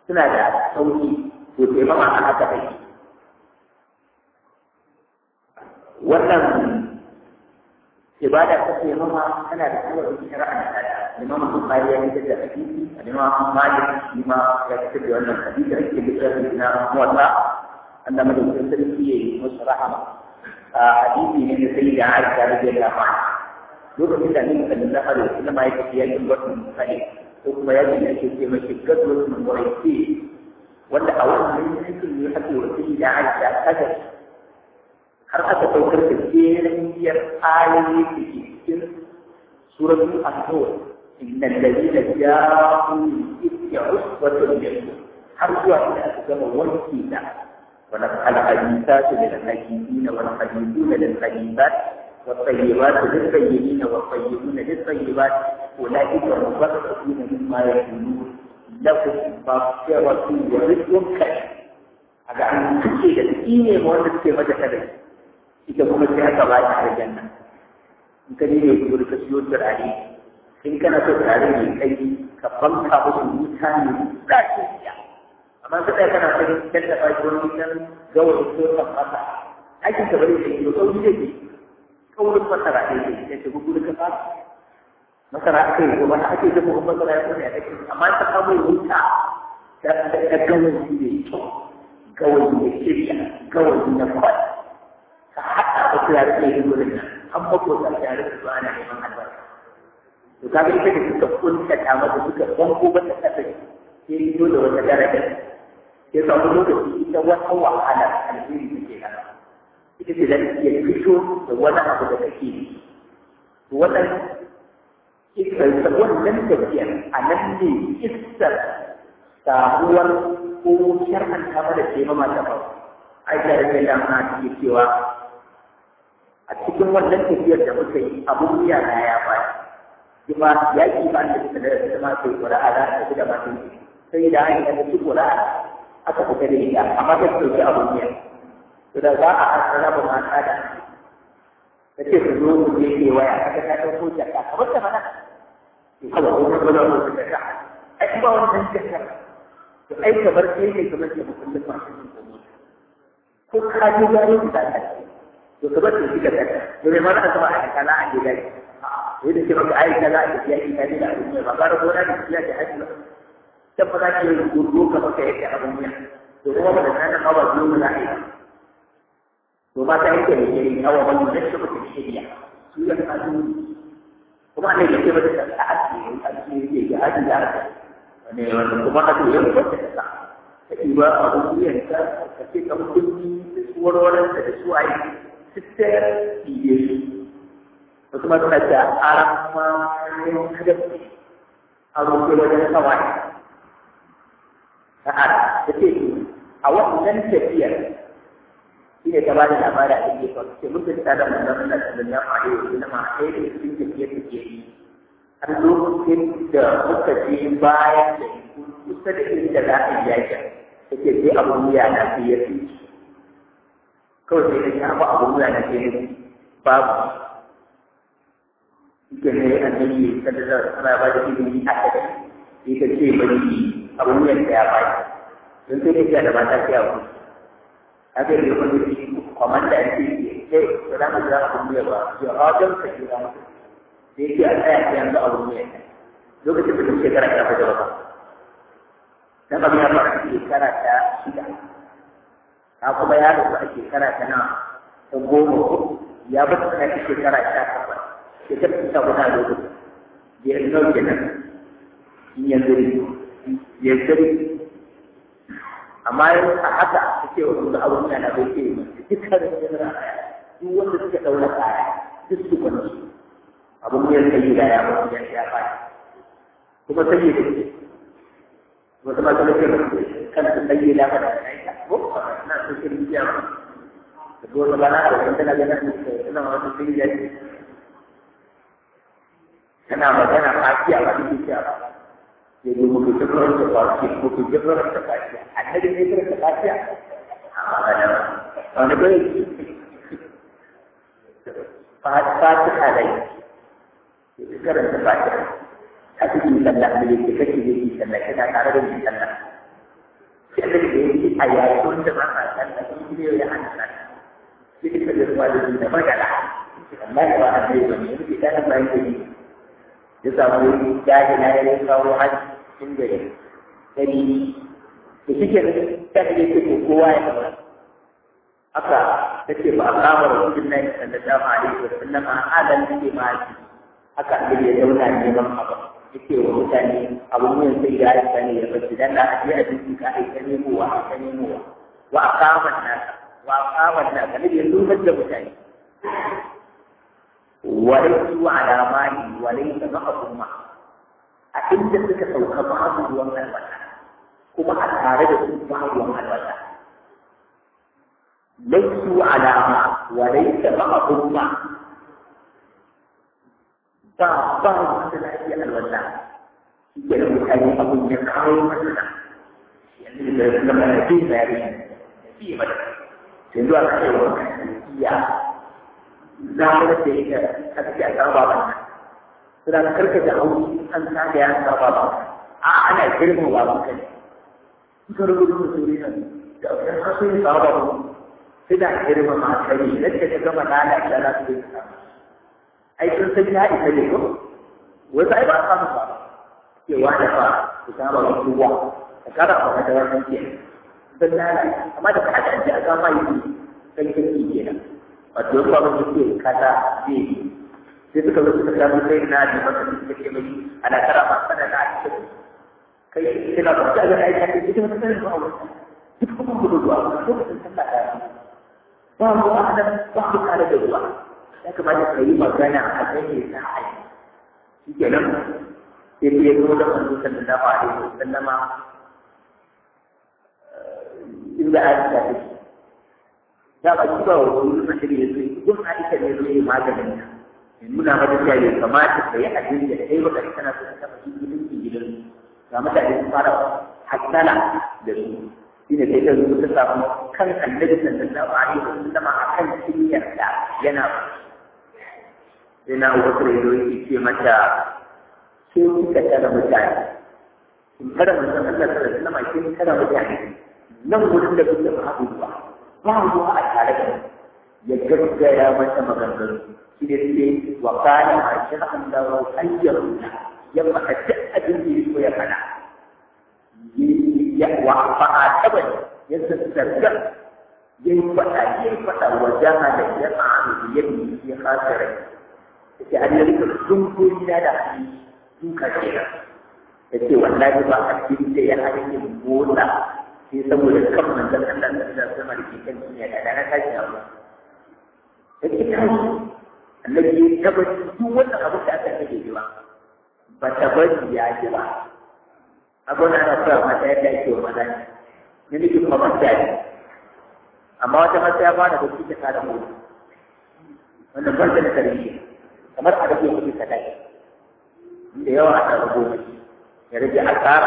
suna da sauki to sai mama a haka take wannan ibada ta ce mama tana da kawai shari'a da Imam Bukhari ya fitar da hadisi Imam Malik shi ma ya fitar da wannan hadisi ake littafi na muwatta Allah madaukakin sarki ya yi musu rahama hadisi ne da sai da Aisha radiyallahu anha lokacin da Annabi sallallahu alaihi wasallam ya tafi yakin Badr sai ko kuma yakin da ake ce mashi gadwar Muraisi wanda a wannan yankin ne ake wasi da Aisha kada har aka saukar da jerin biyar ayoyi da ke cikin suratul an-nur innal ladina ja'u bi usbatun minkum har zuwa inda aka gama wanki da wala al-hadithatu lil hadithina wal hadithuna lil hadithat والطيبات للطيبين والطيبون للطيبات أولئك مبرئون مما يقولون لهم مغفرة ورزق كريم هذا عن كل شيء إيه مؤلف في مدى كذا ita kuma sai aka ba ta aljanna in ka ne ku ka siyo turare in kana so turare mai kai ka banka musu wuta ne za ki siya amma ka tsaya kana son kanta ba shi wani dan gawar ko kan masa aikin ka bari sai ko sauri ne ke kawai masara ne ke sai ka gudu ka fa masara ake ko wani ake da mu masara ya kuma ya kake amma ta kawo wuta da da gawar ne gawar ne shirya gawar ne kwai ka haɗa da turare da yin gurin nan an makota tare da su ana neman albarka to kaga ita da suka kunta ta mata suka banko mata kasa sai rido da wata daraja sai samu lokaci ita wata wahala alheri take nan ita ce da iya fito da wani abu da kake yi to wannan ita wannan tafiyar a nan ne iskar samuwar ko shar'anta mana ce ma mata ba aisha da kai da ana take cewa a cikin wannan tafiyar da muka yi abun wuya na ya baya kuma ya ki ba da da da ma sai qur'a da ta da ma sai da ai da su qur'a aka fita da ita amma ta ce abun wuya to da za a asara ba ma ta da kace ku zo ku je ke waya kaga ta dauko jaka kamar ta mana to kada ku ga ba ku da ka ai ba wannan jaka to ai kamar kai ne kamar ke mutum ba ko ka ji gari da ta to ka bar shi ka ta to me mana ka ba a kana a gida to da ke maka ai kana a gida ki kai da abin ba ga gona da kiya da haji ba dan ba za ki yi gurgo ka maka yake abin ne to kuma ba da nan ba ba zuwa na ai to ba ta yake ne ne hawa ba mu da shi ba shi ya su ya ka kuma ne yake ba da ta ake a cikin yake haji da ne wanda kuma ka to yau ba ta ta ba abun wuyanka ka ce ka mutunci da su warwararsa da su ayi sister iye su kuma suna ta arama yin kadafi a roƙe wajen kawai ta ara ta ce a wannan tafiyar shi ne ta ba da labarin a cikin kwanci ce mutum ta da manzan Allah sallallahu alaihi wa sallam a ɗaya da cikin tafiyar da ke yi har lokacin da muka je bayan da kusa da inda za a yi yakin take sai abun wuya na sai ya fi kawai sai ka shafa abun wuya na sai ya babu ike ne annabi sallallahu alaihi wasallam ba da ilimi a kai sai ka ce bari abun wuyan da ya bai don sai ka da mata sai abu haka ne wanda shi komanda ya ce sai ba za mu ga abun wuya ba ya hadan ka ji da mutum sai ke a tsaya sai yanzu abun wuya lokacin da shekara ta fita ba dan abin ya fara shekara ta shida ta kuma ya rasu a shekara ta na ta goma ko ya bata ta ta shekara ta takwas shekara ta guda lokacin ya yi nau kenan in ya zuri ya zuri amma a haka ta ce wasu da abin da na bai ce dukkan da ya duk wanda suka ɗaura kaya duk su kwanci abin ya sayi da ya wasu ya ya fadi kuma sai da ke wata ma ta nake kan su sai da ba da aika ko na su kin biya ba da ko ta bana da wanda na ga nan ina wata sai da ke kana magana fakiya ba duk ya ba ya yi muku tabbar da fakiya muku tabbar da fakiya annabi ne kira da fakiya wanda bai fatiha dai karanta fatiha a cikin sallah da yake kake yi sallah kana tare da yin sallah sai da yake a yayi wanda ba ka san da kuma ya hana ka sai ka ga ba da da magana amma ya ba a ce ba ne yake da ba yake ya samu daji na ya kawo haji cikin gari dari da shi ke ta da yake ko kowa ya kama haka take ba a kama rasulullahi sallallahu alaihi wa sallam a adan ke ma haka da ya zauna neman abu yake wa mutane abubuwan sai ya aika ne ya bace dan da aje a cikin ka aika nemo wa aika nemo wa wa aqama nasa wa aqama nasa ne ya zubar da mutane walaisu ala mali walaisa ma'ahum ma a inda suka sauka babu ruwan alwata kuma a tare da su babu ruwan alwata laisu ala ma walaisa ma'ahum ma ba ba wanda lafiya alwala shi ke da mutane abin ya kawo matsala yanzu da na mana jin zari da fiye mata yanzu a kashe wa iya zamanar da yake kaske a kan baban nan suna karka da hauki an sake ya sa baban a ana girma baban kai suka rubuta da suri nan da ɗan hasu ya sa baban suna girma ma kare yadda ta gama lalata za su yi ai sun san ya isa ne ko wasu ai ba a samu ba cewa da fa ku saba wa kowa ka kada a wata wannan ke sun lalata amma da kada an ce a kama yi sai kake kenan wato ba mu ce kaza zai yi sai suka zo suka samu sai na da masa suka ce mai ana tara ma sana na ake kai kina ba ta ga aika ce ita mata sai ba wata duk kuma gudu zuwa lokacin sallah ta ba mu adam ba ku kare da ruwa ya kamata ka yi magana a kan ya sa a yi shi ke nan sai ya zo da manzo sallallahu alaihi wa sallama inda Aisha take da ba ki ba wa wani mutum ya zo yin Aisha ne zo yi maganin ta ya nuna mata cewa ya kamata ka yi abin da kai baka kana so ka taɓa cikin gidan gidan ga mutane su fara hassala da su shi ne sai ta zo ta samu kan annabi sallallahu alaihi wa sallama akan cinyar da yana sai na wasu rai yake ce mata ke kika tara mutane in tara mutum Allah tara suna mai kin tara mutane nan wurin da kuke ba haɗu ba ba ruwa a tare da ya gaggaya mata maganganu shi ne sai wa kana ma shir'an da wa ayyaru ya faɗa duk abin da yake ya faɗa ya wa fa'a tabai ya zazzarga ya yi faɗa ya yi faɗa wa jama da ya ma'anu yadda ya khasirai yake an yi rika dunkuri na da duka ke nan ya ce wallahi ba a cikin da ya hana yin motsa sai saboda kan manzan Allah da Allah sama da ke kan duniya da na tashi abu ya ce tashi annabi ya tabbaci duk wannan abu da aka rage ji ba ba ta bari ya ji ba abu na na fara mata yadda ake wa maza ne ne nake kuma mata ne amma wata mata ya fara da kuke ta da mutu wannan ban da tarbiyya kamar a rage kuɗi kaɗai da yawa a ɗaga goma ya rage asara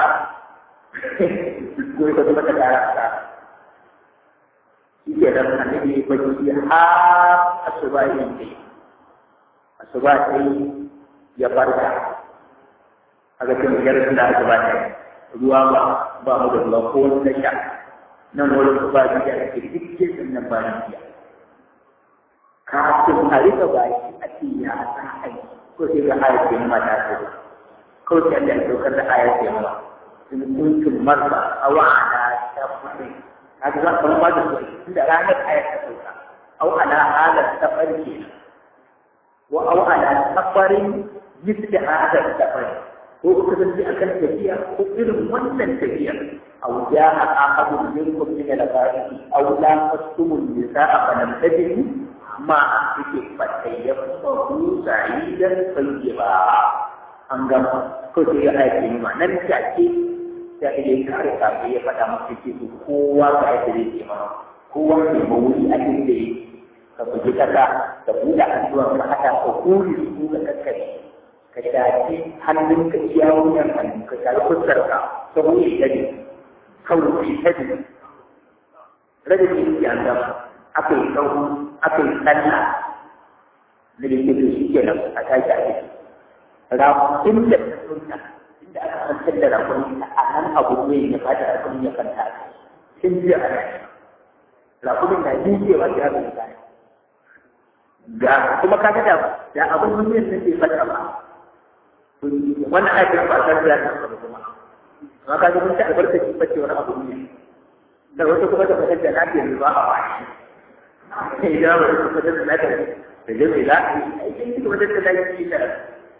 ko ya kuma ta ƙara asara shi ke nan annabi ya bacci har asuba yin dai asuba sai ya farka a ga cin biyar da asuba ta ruwa ba ba mu da ruwa ko wani sha nan wani ba biya da ke duk kesin nan ba biya kafin a rika baki a ce ya san aiki ko sai ga ayat ke ma ta ce ko sai da dokar da ayat ke ma in kuntum marba aw ala safari kaga za ka ba da su inda ranar ayat ta sauka aw ala hala safari ke wa aw ala safarin misli hada safari ko ku kasance akan tafiya ko irin wannan tafiya aw ja'a ahadun minkum min al-ba'i aw la tasumul nisaa fa lam tajidu ma a cikin fatayyar bahu sa'idan tayyiba an gama ko sai ya aiki ma nan take sai ya kare kafin ya faɗa masa ce to kowa ga yadda zai ce mana kowa ne mawuri a cikin da ka bugi kasa ka buɗe addu'a ka haɗa ka kuri su ka kakkare ka shafi hannun ka ciyawun yan hannu ka shafi fuskar ka saboda ya ne kawai ta ne rage ce an gama aka yi ɗauku aka yi sallah da da ke shi ke nan a tashi a ciki rakun da ta sunta inda aka kwantar da rakun a nan abu ne ya fata rakun ya kanta a kai sun ji a nan rakumin na jijewa ya ga mutane ga kuma kaga da da abin duniyar da ke fata ba wannan aikin ba san da ta kuma amma kaga mun ta albarkaci bace wani abu ne da wata kuma da fatan da lafiya ne ba a wani idan ba su fatan da lafiya da jami'a za a yi aikin cikin wajen da lafiya da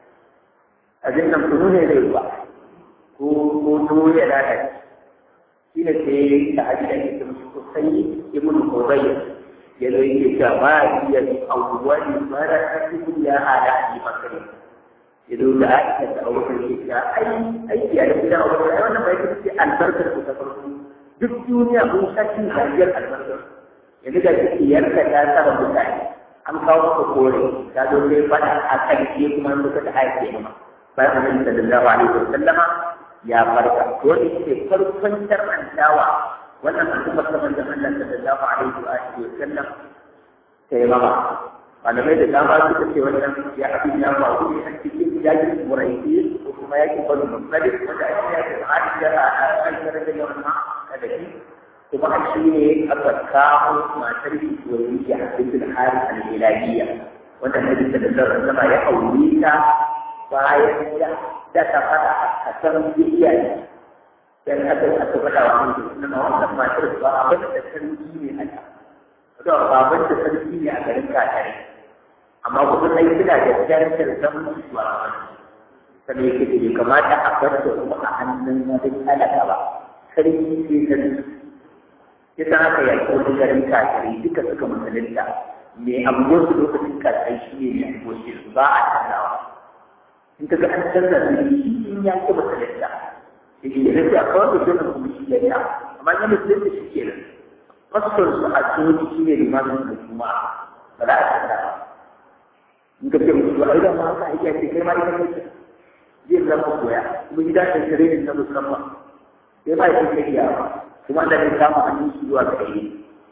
abin nan kunu ne zai ba ko ko tuwo ya lalace shi ne sai ta aji da ke sosai ibn Qurayy ya zo yake cewa ba iya bi awwali mara asibu ya hada ni makare ya zo da Aisha da Abu Bakar ke cewa ai ai ya da gidan Abu Bakar wannan bai ce albarkar ku ta farko duk duniya mun saki hajiyar albarkar yanzu da kike yarka ta saba mutane an kawo maka kore ta zo sai fada a kan ke kuma an duka ta haife ma bayan Annabi sallallahu alaihi wasallama ya farka to ne ke farkon shar'antawa wannan al'ummar ta manzon Allah sallallahu alaihi wa alihi wa sallam sai mama malamai da dama suka ce wannan ya abin ya faru ne a cikin yakin muraiki ko kuma yakin banu mutsalif wanda ake yaki da hadiyar a aikar da yawan ma da shi kuma a shi ne aka kawo matar shi wani ya abin da hari al-ilahiyya wanda Nabi sallallahu alaihi wa sallam ya aure ta bayan ya da ta fada a kan iyaye dan haka aka faɗa wa mutum na wannan matar ba abin da sarki ne a ta to baban da sarki ne a garin kakare amma kuma sai suna da darajar zaman zuwa sai yake da bai kamata a bar da kuma a hannun wani talaka ba sarki ne sarki ya san haka ya ko da garin kakare duka suka musulunta me abubuwan su lokacin kakare shi ne mai abubuwan su ba a canzawa in ka ga an canza ne in ya ki musulunta shi ne da a kawar da dole kuma shi ya ya amma na musulun da shi ke nan fasfar su a coci shi ne limamin da kuma ba za a canza ba in ka ce musu a idan ma ka aiki ce kai ma ita ne zai zama koya kuma gida da training na musamman sai ma ya ce ya kuma da ne samu hannun shi zuwa ga yi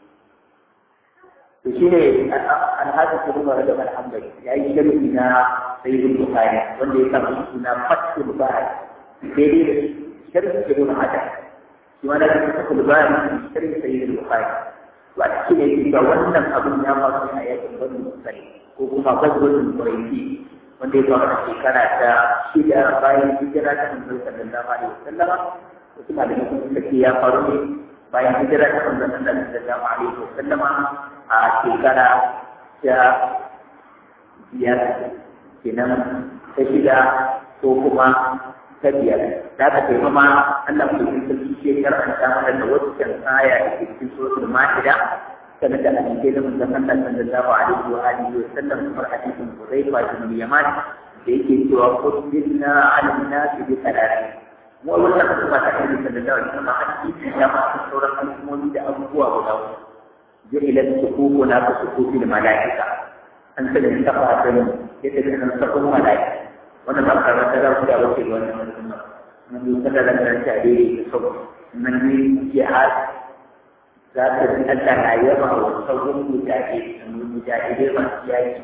to shi ne alhaji ta rumar da alhamdulillah ya yi sharhi na sayyidul bukhari wanda ya samu suna fatul bari daidai da sharhi ibn hajar shi ma da ke fatul bari sharhi sayyidul bukhari to a cikin ne ga wannan abin ya faru a yakin bani musali ko kuma gazwatul quraishi wanda ya faru a shekara ta shida bayan hijira ta manzon sallallahu alaihi wasallam wasu malamai sun ce ya faru ne bayan hijira ta manzon sallallahu alaihi wasallam a shekara ta biyar kenan ta shida ko kuma ta biyar da ka kai ma Allah ku yi sarki ce karanta mana da wasu kan aya da ke cikin suratul ma'ida sanar da hadisi da manzon Allah sallallahu alaihi wa alihi wa sallam kamar hadisin Hudayfa bin Yaman da yake cewa qulna 'ala an-nasi bi thalath mu wannan kuma ta hadisi sallallahu alaihi wa sallam hadisi ya ma sauran al'ummomi da abubuwa guda uku جعلت صفوفنا كصفوف الملائكة أنت من تقع يتبع من صفوف الملائكة وأنا بقى مثلا في أوقات وأنا من يتبع من التعبير الصبح من جهاد ذات أنت عيبة وصوم مجاهد من المجاهدين والسياج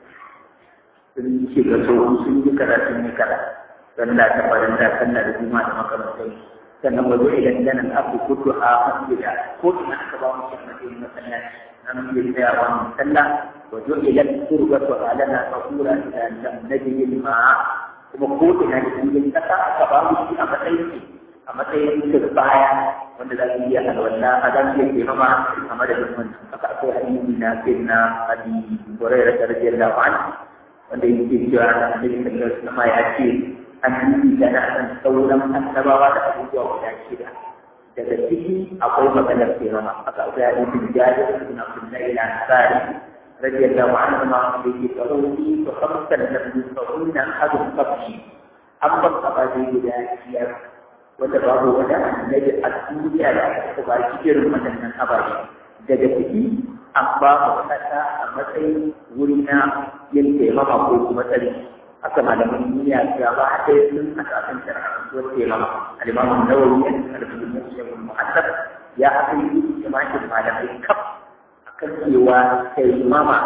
sun shiga tsohon sun yi kara sun yi kara sallah ta faranta sallah da juma'a da makamantansu sannan wazo idan ganin abu kudu a masjida ko ina aka ba mu shi matsayin masallaci nan muke tsayawa mu sallah wajo idan turbatu alana fakura da lam najid ma'a kuma ko ina da cikin kasa aka ba mu shi a matsayin a matsayin turbaya wanda za su iya alwala a za su iya mama a madadin wannan haka akwai hadisi na sayyidina abi hurairah radiyallahu anhu wanda yake cewa annabi sallallahu alaihi wasallam ya ce annabi da na san sauran annabawa da abubuwa guda shida daga ciki akwai maganar kirama aka akwai hadisin jabir ibn abdullah ila ansari radiyallahu anhu ma da yake tsaroni to kamsan da su tsarona hadu kafi an ban ababe guda biyar wanda babu wani annabi a duniya da aka ba shi irin waɗannan ababe daga ciki an ba mu kasa a matsayin wuri na yin taimama ko kuma tsari haka malaman duniya ga ba a ɗaya sun a kafin shari'a ko taimama alimamun nawawi a cikin alfilin musulun mu'assar ya haka yi jama'in malamai kaf a kan cewa taimama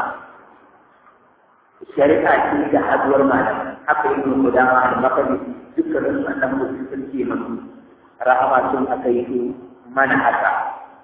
shari'a ce da haduwar malamai haka yi mun gudama da makani dukkanin su annan mutum sun ce masu rahama sun aka yi mana haka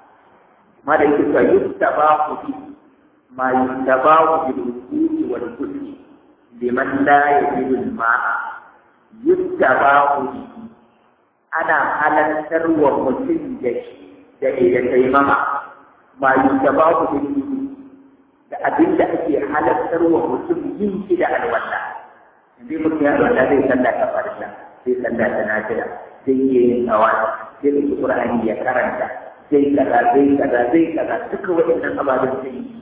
ma da yake cewa yustabahu bi ma yustabahu bil wudu'i wal ghusli liman la yajidu al ma'a yustabahu bi ana halartar wa mutum da da da taimama ma yustabahu bil wudu'i da abin da ake halartar wa mutum yin shi da alwala indai mutum ya alwala zai sallah ta farilla sai sallah ta nafila sai yin tsawa sai da Qur'ani ya karanta sai kaza sai kaza sai kaza duka waɗannan ababen sai yi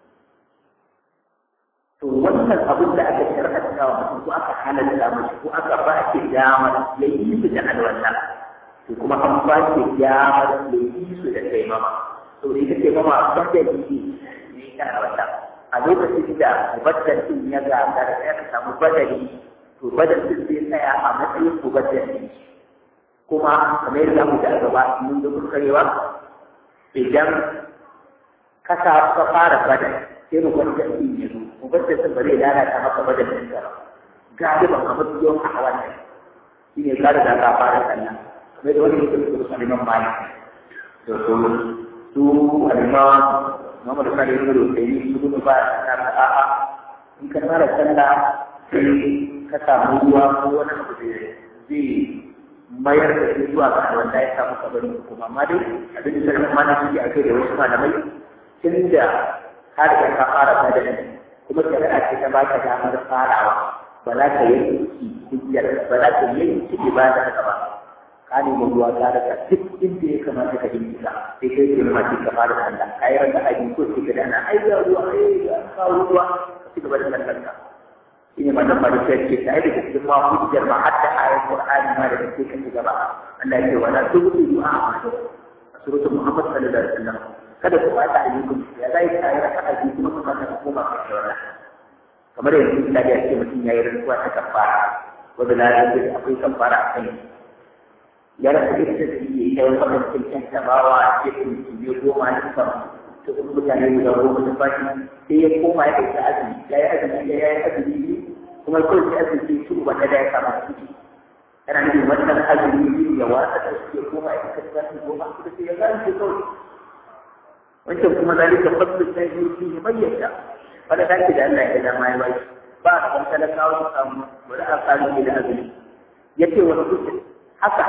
to wannan abin da aka shar'anta wa mutum ko aka halatta mashi ko aka ba shi damar ya yi su da alwala to kuma an ba shi damar ya yi su da taimama to da ita taimama ban da yi ne ta alwala a lokacin da mubaddal din ya gagara sai aka samu badali to badal din zai tsaya a matsayin mubaddal din kuma kamar yadda mu da gaba mun da kurkarewa idan ka sa ka fara badal sai mu kwanta din ya zo mu bar da bare lalata maka badal din ka galiban a matsayin a wannan shine ka da ka fara sallah kamar da wani yake da sunan Imam Malik to to su alima Muhammad Sani ibn Rubayyi su gudu ba na a'a in ka fara sallah sai ka samu ruwa ko wani abu da zai mayar da shi zuwa ga wanda ya samu kabarin hukuma amma dai abin da sarkin mana suke a kai da wasu malamai tun da har da ka fara badani kuma shari'a ce ta baka damar farawa ba za ka yanki hujjar ba za ka yanki ibada haka ba ka nemi ruwa ka rasa duk inda ya kamata ka bincika sai kai ke ma ka fara sallah ka yi rasa aji ko sai ka dana ai ga ruwa ai ga kawo ruwa ka ci gaba da sallar ka shine wannan farko ce ta da cikin ma hujjar ma hatta ayat Qur'ani ma da take kan gaba Allah ya ce wala tubdu du'a suratul Muhammad sallallahu alaihi wasallam kada ku bata ayyukum ya zai ta yi raka'a ji kuma kuma ka koma ka shawara kamar yanzu da ya ce mutum yayi rantsuwa ta kafara wanda na yi akwai kafara a kai ya rasa ita da yi ya yi wannan cikin tabawa a cikin cibiyo goma na sama to kuma mutane guda goma da baki sai ya koma ya ɗauki azumi ya yi azumi ya yi azumi biyu kuma kawai sai azumi su ba ta da ya kama ciki yana nufin wannan azumi biyu ya watsa da su ya koma ya kasance zafi goma su da sai ya gane shi kawai wancan kuma zalika fadlu sai yi fi bayyana wanda ta ce da Allah ya dama ya bai ba a kan talakawa su samu bari a tsari da azumi ya ce wani kusur haka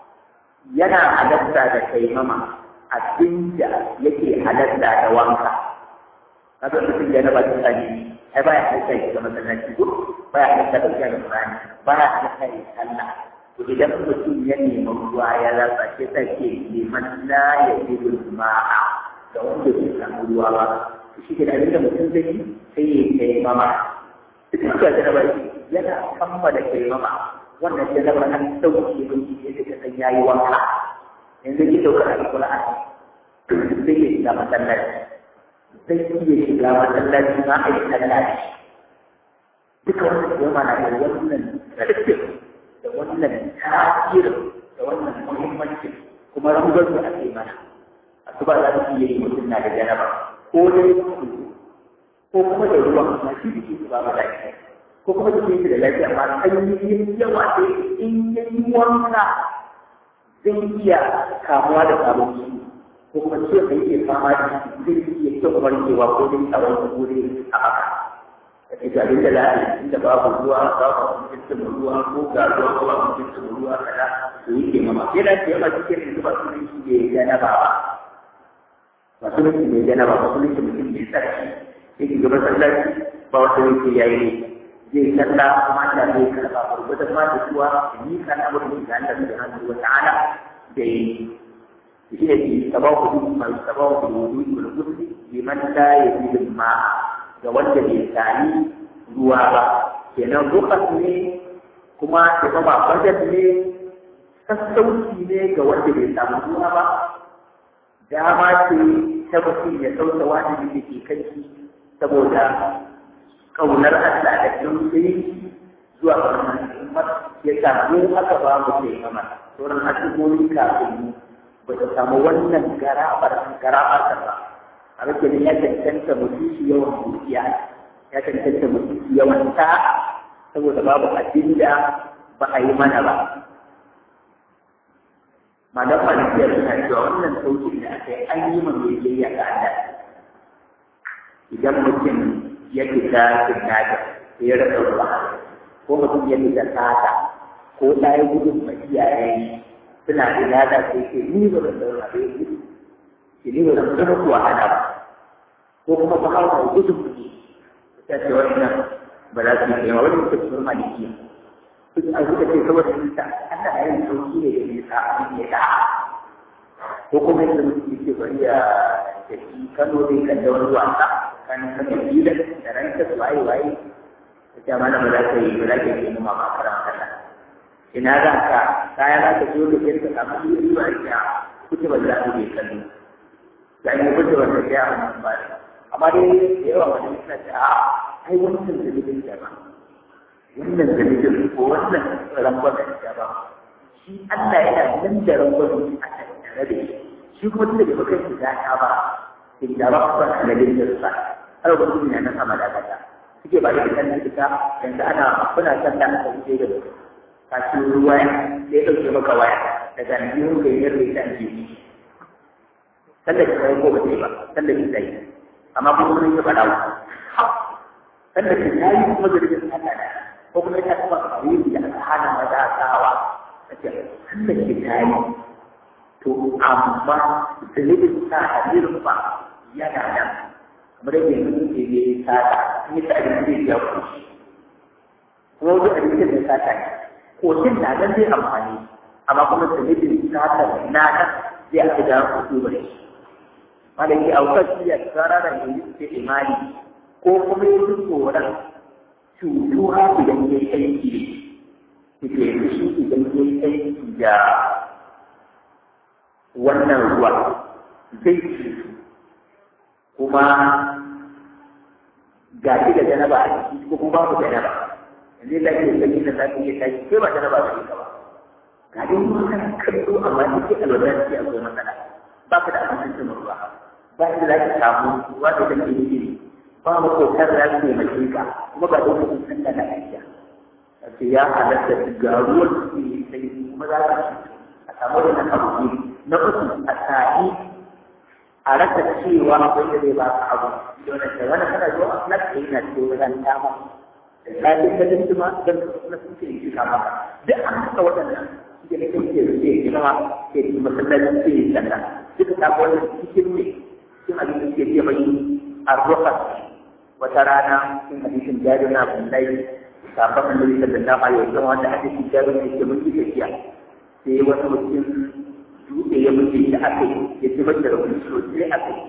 yana halatta da taimama abin da yake halatta da wanka kaga mutum da na ba ta sani ai baya halatta ya zama masallaci ko baya halatta da shi da Qur'ani baya halatta ya sallah to idan mutum ya nemi ruwa ya rasa sai ta ke neman la ya yi ma'a da wanda bai samu ruwa ba to shi ke da abin da mutum zai yi sai ya taimama duk da da ba yana kammala taimama wannan janabar an dauke mai yadda ka san yayi wanka yanzu ki daukar alƙur'ani zai iya shiga masallaci zai iya shiga masallaci ma a yi tallaci duka wannan jama na da wannan ƙarfin da wannan tasirin da wannan muhimmanci kuma rangar da ake mana a su ba za su iya yi mutum na da janaba ko dai ko kuma da ruwan ma shi da su ba ma da ko kuma da shi da lafiya amma sanyi yawa sai in yi wanka zai iya kamuwa da sabon ciki ko kuma ciwon da yake fama da zai iya kyau warkewa ko dai a wani gure a haka da ke ga da za a yi inda babu ruwa babu mutuncin ruwa ko ga ruwa ko babu mutuncin ruwa kada su yi kemama yana da yawa cikin yanzu ba sunan shi ne janaba ba ba sunan shi ne janaba ba sunan shi mutum ne sarki yake gaba sallaci ba wata yake yayi ne zai kalla kuma da zai karba gurgudan ma da kuwa ni kan amurin da Allah subhanahu wa ta'ala da yi shi ne ki sababu duk mai sababu da wudu da gudu liman la yajidu ma ga wanda bai sani ruwa ba kenan rukas ne kuma da ba bajet ne sassauci ne ga wanda bai samu ruwa ba dama ce ta mutum ya sauta wajibi da ke kai saboda kaunar Allah da tausayi zuwa ga al'ummar ya samu aka ba mu ke kama sauran al'ummomi kafin mu ba ta samu wannan garabar garabar ba a rike ya cancanta mutum shi yawan dukiya ya cancanta mutum shi yawan ta saboda babu abin da ba a yi mana ba malam malikiya suna cewa wannan saukin da aka yi an yi ma mai biyayya ga Allah idan mutum ya fita kinnata sai ya rasa ruwa ko mutum ya fita sata ko ɗaya gudun ma iyaye suna da yada sai ke ni ba zan zauna da yake ke ni ba zan zama kuwa hana ba ko kuma ba hawa gudun kuɗi ta ce wannan ba za su yi yawa wani mutum sun maliki duk an suka ce saboda nisa Allah ya yi sauki ne da nisa abin ya da ko kuma yadda mutum ke bari ya tafi Kano zai kalli wani wasa kan Kano Bila da ran ta waye waye ta ce mana ba za ka yi ba za ka yi noma ba karan kasa ina za ka kaya za ka zo da kai ka samu riba ya kuce ba za ka je kallo da ne kuce ba ta ya amma amma dai da yawa wani suna ce a ai wannan dalilin da ba wannan dalilin ko wannan rangwamen da ba shi Allah yana nan da rangwamen a tattare da shi shi kuma tunda da baka shi ta ba in da ba ku ba da dalilin sa har ba kuma nan sama da kata suke ba da kan kita yanzu ana kuna san da aka wuce da ka ci ruwa sai ya dauke maka waya daga nan ka yi rin da ke sallar ki sai ko ba sai ba sallar ki sai amma kuma kun yi faɗa sallar ki sai kuma zargin sallah da ko kuma ta kuma kawai da aka hana maza tsawa ake sallar ki sai to amma zunubin sa hadirin ba yana nan kamar yadda yanzu ke ne sata in yi sa'adin zai ya kushi kuma wajen abincin da sata ne kotun na nan zai amfani amma kuma zunubin sata na nan zai aka da kudu ba shi malaki aukar shi ya tsara da yanzu ke imani ko kuma ya ji tsoron cutuwa idan ya yi aiki ne ke shi idan ya yi aiki da wannan ruwa zai ci kuma ga shi da janaba a ciki ko kuma babu janaba yanzu da ke sanyi da za ka iya tashi sai ba janaba ba ne ba ga dai ruwa kana kallo amma sai ke alwadar ce akwai matsala ba ka da abincin cin ruwa ba inda za ka samu ruwa da kan ke iri ba mu kokar da su ne mai ka kuma ba dole sun san da lafiya ce ya halatta ga ruwan da ke sai kuma za ka a samu da na abu na uku a sa'i a rasa cewa akwai da zai ba ka abu don da wani kana zuwa na kai na ce wajen dama da kafin ka dinki ma don na sun ce shi kama duk an haka waɗannan suke da kai ke rufe ke nama ke yi masallacin ke yi sanda duka ta wannan cikin ne cikin abin da suke iya bayi a rufa wata rana cikin hadisin jari na abdullahi kafin annabi sallallahu alaihi wasallam wanda hadisin jari ne ke mun yi tafiya sai wani mutum dutse ya mutu da aka yi ya zubar da rukun sosai aka yi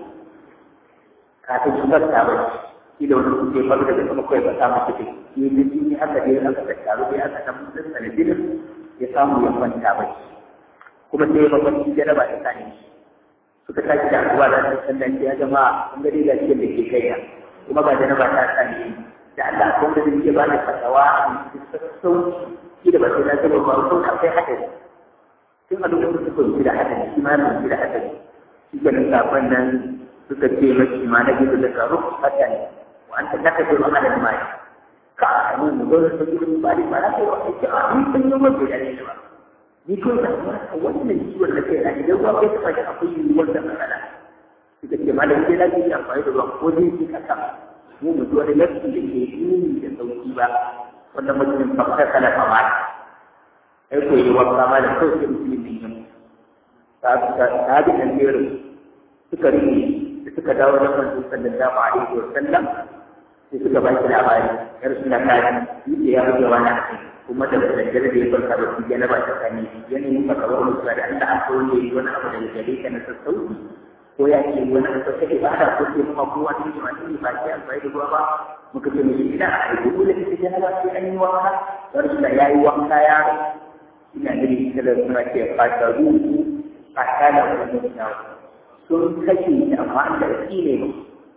kafin su farta ba shi da wani kuke faru daga sama kawai ba samu kuɗi yi da jini aka je aka tattaru dai aka san mutum sanadinin ya samu ya kwanta ba kuma sai ba wani jaraba ta sani suka tashi da abuwa da su san dace ya jama'a kun ga dai lafiyar da ke kai kuma ba jaraba ta sani da Allah kun ga zai ba da fatawa a cikin sassauci shi da ba sai na zama ba ko akwai hadari tun a lokacin suka yi da hadari shi ma na yi da hadari shi ke nan safon nan suka ce mashi ma na gizo da karo fata ne wa an ta naka ce ma'ana da mai ka a mu mu zo da gizo ba da ba na kai wa ake a ni sun yi wanda ya ne ba ni ko da wannan ciwon da kai na idan ruwa kai taɓa shi akwai yiwuwar da matsala suka ce ma da gizo na gizo amfani da ruwa ko zai ci kasa mu mu ji wani lafi da ke yi da sauki ba wanda mutum fakar kala kamata ai ko yi wa kama da kawai sai mutum ne yin ta bi kan jero suka rike da suka dawo da kan sallallahu alaihi wa sallam sai suka ba shi labari yar suna kaji yi ya buge wani kuma da daddare da ya farka da shi na ba ta sani yanayin ka kawar musu da Allah a so ne wani abu da gare ka na sassauci ko ya ce wani abu ta ke ba da ko ce kuma kowa ne ma ne ba ke amfani da ruwa ba muka ce mai ina a yi dole ne ta ba sai an yi wanka wani suna ya yi wanka ya ina gani ita da suna ce fata ruhu a kana wani mutane sun kashe shi amma da shi ne ba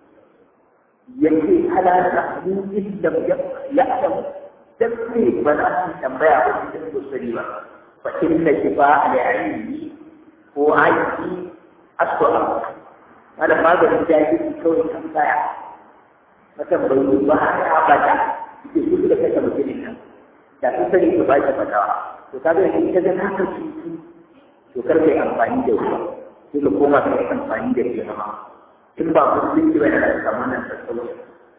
yake halata min inda ya adamu dan ne ba za su tambaya ba cikin kusuri ba fa inna shifa al-ilmi ko aiki aswa wala maganin jahili kawai tambaya mata bai ba ya bata ke su da kake mutumin nan da su sani su ba shi fatawa to kaga in ka ga naka cutu to to kar kai amfani da ruwa sai ka koma ka yi amfani da taimama in ba musulunci ba da za ka samu wannan sassauci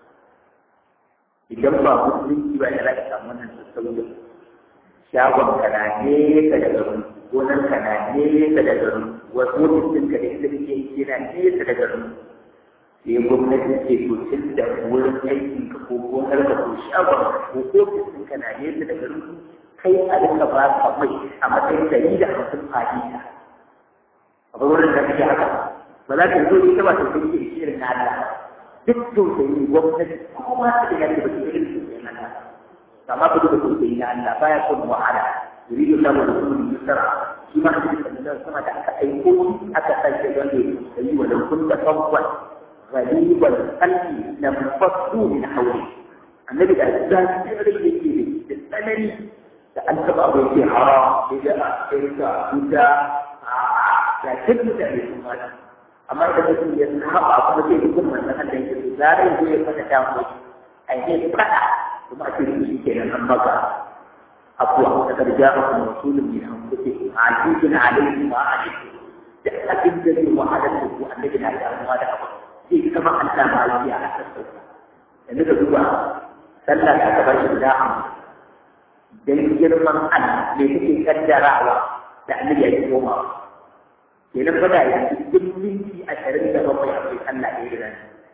idan ba musulunci ba da za ka samu wannan sassauci shagon ka na nesa da garin gonar ka na nesa da garin wasu mutum ka da inda kake yi na nesa da garin sai gwamnati ce to tun da wurin aikin ka ko gonar ka ko shagon ka ko ofis ka na nesa da garin kai a duka ba ka mai a matsayin dari da hamsin fahimta a wurin da kake haka ba za ka zo ita ba ta kai ke shirin na Allah duk tausayi gwamnati kuma ta da yake ba ta irin tausayin Allah amma ka duba tausayi na Allah baya son wahala yuridu lahu rasulun yusra shi ma hadisi da sama da aka aiko aka sake don da tausayi wa lau kunta fawwan ghalibal qalbi lam fasu min hawli annabi da zaki rai yake da tsanani da an taɓa abu yake haram da a shirka wuta da duk mutane sun mata amma idan mutum ya saba kuma sai duk manzon Allah yake so zarai zai ya fada ta mu ai ne fada kuma a cikin shi kenan an maka afuwa da karja a kuma rasulun min anfusikum azizun alayhi ma alaykum da abin da zai wahala da ku annabi na da amma da abu sai kama Allah ma ya a sassauta yanzu ka duba sallah ta gaba shi da amma dan girman Allah me kake kaddarawa da annabi ya koma kenan fa da yanzu duk minti ashirin da bakwai akwai sallah ɗaya da nan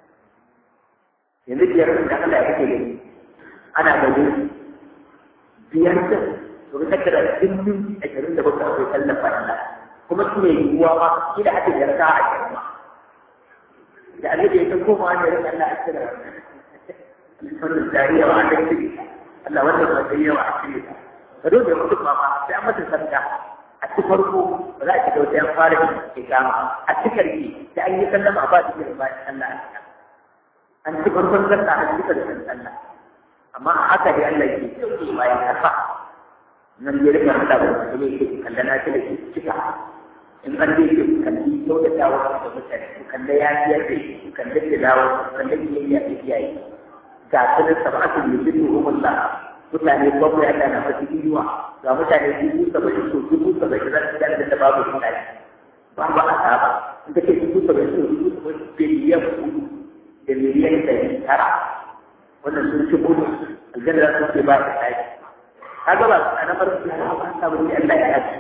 yanzu biyar da Allah ya kake gani ana gani biyar da to ka kaddara duk minti ashirin da bakwai akwai sallah fa Allah kuma shi ne yiwuwa ma shi da ake yarda a cikin da annabi ya koma ne ran Allah a cikin wannan jariya wa annabi Allah wannan ba zai yawa a cikin ta ka dole mutum ma ma sai an mata sarka a ci farko ba za a ci da wata yan fara da ke kama a ci karki da an yi sallama ba su yi ba Allah a cikin an ci farkon sarka a ci karshen sallah amma a haka dai Allah ke sauke bayan karfa nan ya rika hada da wasu ne ke kallana ta da ke cika in an dai ke kalli kyautata wa da mutane ku kalla ya biyar da ku kalla da dawo ku kalla biyayya da iyaye ga sanin sab'atul yujibu umullah mutane bakwai Allah na fasu inuwa ga mutane dubu saba'in so dubu saba'in za su gane da babu kuɗaɗe babu asaba in ka ce dubu saba'in so dubu saba'in biliyan kuɗi da miliyan ɗari tara wannan sun ci gudu aljanna za su ce ba ta tashi kaga ba a na farko ya ba ta wani Allah ya yaci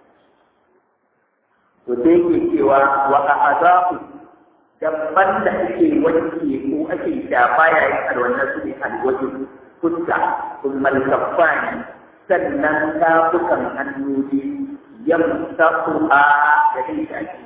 to sai yake cewa wa a'adahu dabban da ake wanke ko ake shafa yayin alwannan su ne alwaji fuska sun malkafani sannan tafukan hannu ne yamsaku a da dai shaki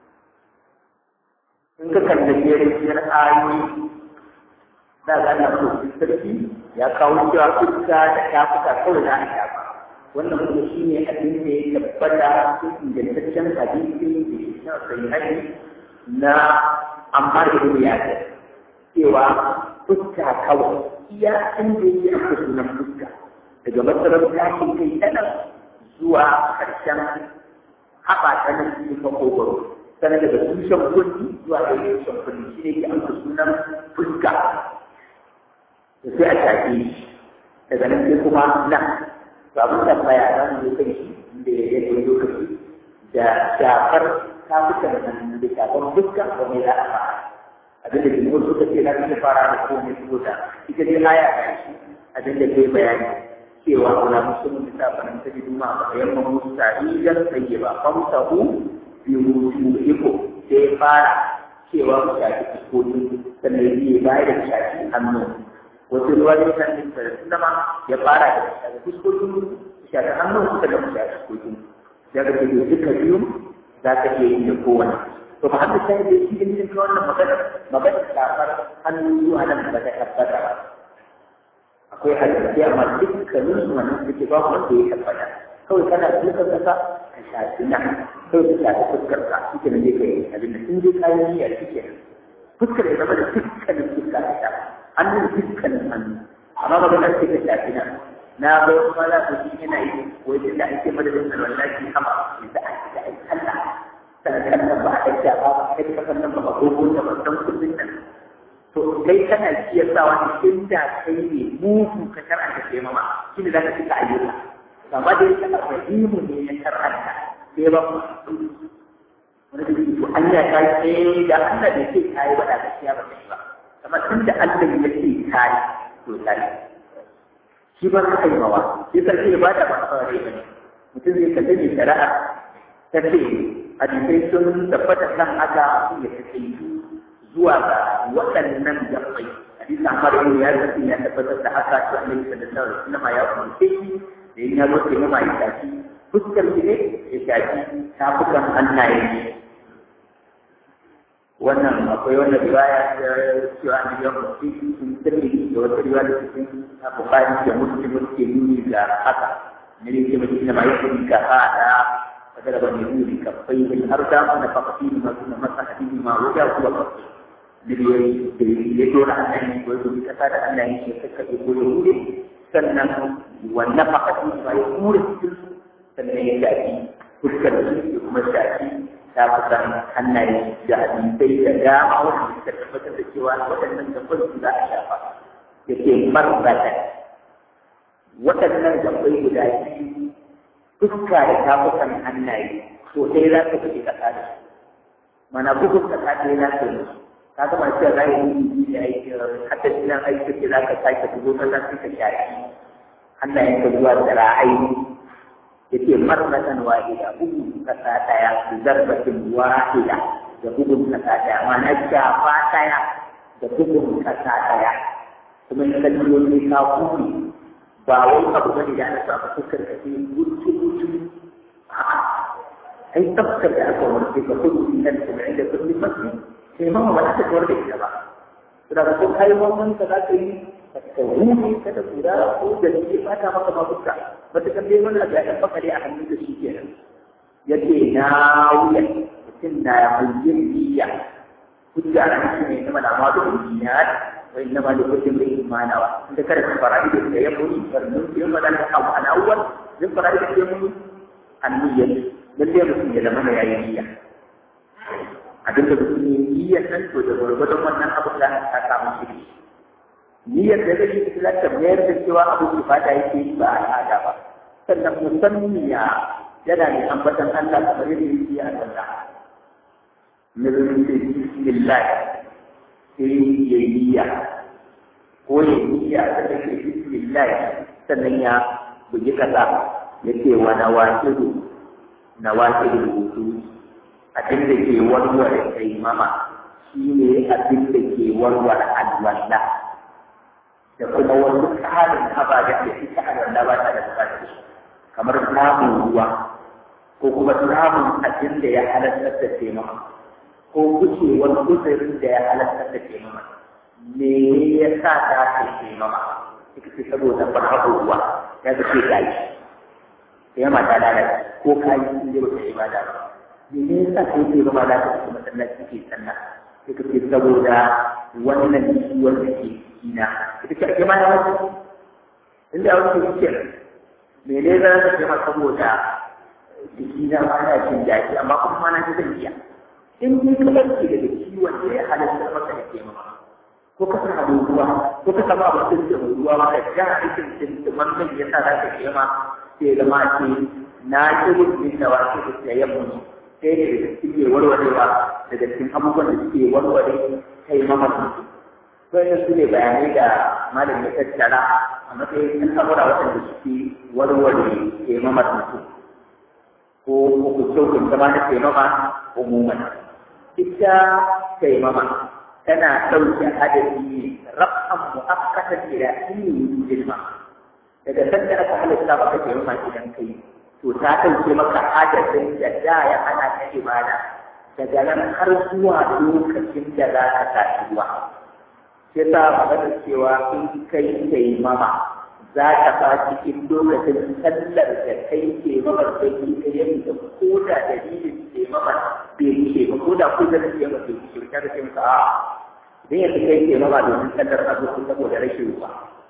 in ka kalli jerejiyar ayoyi da ga na so sarki ya kawo cewa fuska da tafuka kawai na shafa wannan kuma shi ne abin da ya tabbata cikin ingantaccen hadisi da shi na sahihi na amma da ibn yasir cewa fuska kawai iya inda yake aka sunan fuska daga matsalar tashin kai ta nan zuwa ƙarshen haɓa ta nan cikin makogoro sannan daga tushen kundi zuwa ɗaya tushen kundi shi ne ke amsa sunan fuska da sai a shafe shi daga nan sai kuma nan ba mun tambaya za mu yi kai shi inda ya yi lokaci da shafar tafukan nan da shafar fuska ba mai za a fara abin da jimhur suka ce na cikin fara da komai saboda ita dai aya a shi abin da ke bayani cewa wala musulun da ta faran ta ji duma ba yan mu sa'idan sai ba famsahu bi wujuhikum sai fara cewa ku shafi fuskoki sannan yi bayar da shafi hannu wasu ruwa ne kan yin da ma ya fara da shafi fuskoki shafi hannu suka da shafi fuskoki daga da duka biyu za ka iya yi da kowane to ba haka sai da shi ne ka wannan magana magana shafar hannu zuwa nan ba ta tabbata ba akwai hadisi amma dukkanin su wannan suke ba wanda ya tabbata kawai kana dukan kasa ka shafi nan kawai ka shafi fuskar ka shi ne zai kai abin da sun je kayan niyya shi ke fuskar ya zama da dukkanin fuska ka shafa hannun dukkanin hannu amma magana ce ka shafi nan na bai kuma za ku shi yana yi wajen da ake madadin da wallahi kama da ake da ake Allah sannan nan ba a ɗauka ba ba kai kasan nan ba ba gogo da ba san kullun nan to kai kana iya sa wani inda kai ne mugu ka shar'anta ke mama shi ne za ka cika ayyuka amma da yake alrahimu ne ya shar'anta sai ba wani da to Allah ta ce da Allah da ce ta yi bada gaskiya ba ta yi ba amma tun da Allah ya ce ta yi to ta yi shi ba ka yi mawa shi sarki ba da ba kawai ba ne mutum zai kalle ne shari'a ta ce hadisai sun tabbata kan haka ya ta zuwa ga waɗannan jami'ai hadisi Ahmad ibn ya tafi ya tabbatar da haka to Annabi sallallahu alaihi wasallam ya umarce shi da yin yazo ke mama ya tafi fuskar shi ne ya tafi tafukan hannaye ne wannan akwai wannan riwaya da cewa Annabi ya umarce shi sun tafi da wata riwaya da cikin Bukhari da Muslim ke nuni ga haka ne ne ke mutum ma ya kuma ka hada فضرب النبي بكفيه الأرض ونفخ فيهما ثم مسح بهما وجهه وكفيه ya dora annabi ko yi kasa da Allah yake saka ko ya hure sannan wannan fakati ba ya hure cikin sannan ya shafi fuskar su da kuma shafi ta kusan hannaye da hadisai da dama wanda suka tabbatar da cewa waɗannan gaban su za a shafa ya ce marbata waɗannan gabai guda biyu fuska da tafukan hannaye to sai za ka fi kasa da su mana bugun kasa ɗaya za ka yi ka gama cewa za yi yi da aiki hatta idan aiki ce za ka sake dubo ka za ka shafi hannayen ka zuwa da ra'ayi yake marmatan wahida bugun kasa daya zarbatin wahida da bugun kasa daya ma'ana shafa daya da bugun kasa daya kuma in kalli wani ka kuri ba wai abu bane da ana sa ka fuskar ka sai gutu gutu a'a ai tabbatar da aka warke ka kudu nan kuma inda kulli masjid sai ma ba za ta kawar da ita ba da ko kai wannan ka za ka yi ka huce ka da kura ko da ke fata maka ma fuska ba ta kalle wannan da ya fakare a hannun da shi kenan yace na wuya mutum na yin niyya hujja ran shi ne kuma da ma da niyyat wa inna ma da kullum bai imanawa inda kada ka fara da ya yabo farnin ke ma dan ka wa alawwal zai fara da ke mun anniyyat lalle mutum ya zama yayi niyya abin da mutum ne niyyar nan to da gwargwadon wannan abu da ta samu shiri niyyar da zai yi za ta mayar da cewa abu ki fata yake yi ba al'ada ba sannan musammiya yana ne ambatan Allah kamar yadda yake a sallah nazari da bismillah sai ya yi niyya ko ya yi niyya sannan ya bismillah sannan ya bugi kasa ya ce wa nawakidu nawakidu wudu abin da ke warware taimama shi ne abin da ke warware alwala da kuma wasu ƙarin ababen da ita alwala ba ta da bukatar kamar samun ruwa ko kuma samun abin da ya halartar da taimama ko gucewar guzurin da ya halartar da taimama me ya sa ta ke taimama ita ce saboda farfaɗo ruwa ya ga ce gashi taimama ta lalata ko kayi sun je ba ta ibada ba me yasa kai ke zama za ka fita masallaci ke sallah sai ka ce saboda wannan ciwon da ke jikina ita ce ake mana wasu inda wasu ke ce me ne za ka ce ma saboda jikina ma na jin daɗi amma kuma ma na ji zan iya in ni ka ɗauke daga ciwon da ya halatta maka da ke mama ko ka sa da ruwa ko ka sama mutum da ruwa ma ka ja aikin sintiman nan ya sa za ka ke ma sai zama ce na ƙirin min da wasu da yamma ɗaya ne daga cikin mai warwarewa daga cikin abubuwan da suke warware kai mamaki bayan su ne bayanai da malam ya tattara a matsayin al'amura waɗanda suke warware kai mamaki ko hukuncin zama na kai mama umuman ita kai mama tana ɗauke adadi ne raf'an mu'akkatan ila ilmi ilma daga sanda aka halitta maka kai mama idan kai to ta ɗauke maka adadin da da ya ana ta ibada daga nan har zuwa lokacin da za ka tashi ruwa sai ta magana cewa in kai kai mama za ka ba cikin lokacin sallar da kai ke mamar da ke kai ya fita ko da dalilin ke mamar bai ke ba ko da ko da ke mamar bai ke ta da ke maka a idan yanzu kai ke mama domin sallar a zuwa saboda rashin ruwa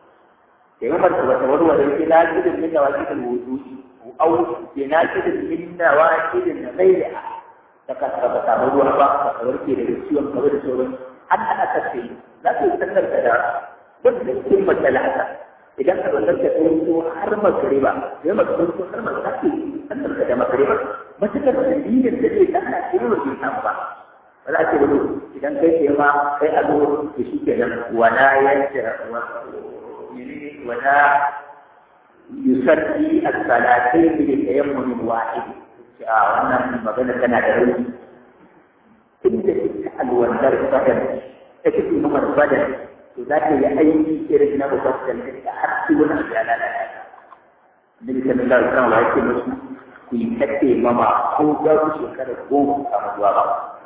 ke mamar da wata warware ke lafiyar min da wajen wudu'i أو بناشد من نواكد غيرها فقد تعملوا أبا فقدرتي للسيوم قبل سورة حتى أتسي لا تستمر كذا بس ثم ثلاثة إذا كنت تقول حرم قريبا يوم تقول حرم تأتي أنت كذا مقريبا matuƙar dalilin da zai dana shi ne bai samu ba ba za a ce wani idan kai ke ma kai a zo da shi ke nan wala yadda wala yusalli as-salatayn bi tayammun wahid a wannan magana tana da rauni inda ita alwandar badar ta kike numar badar to za ta yi aiki irin na mubassal da har su wani abu ya lalata Nabi sallallahu alaihi wasallam ya ce musu ku yi kace mama ko ga ku shekara goma a zuwa ba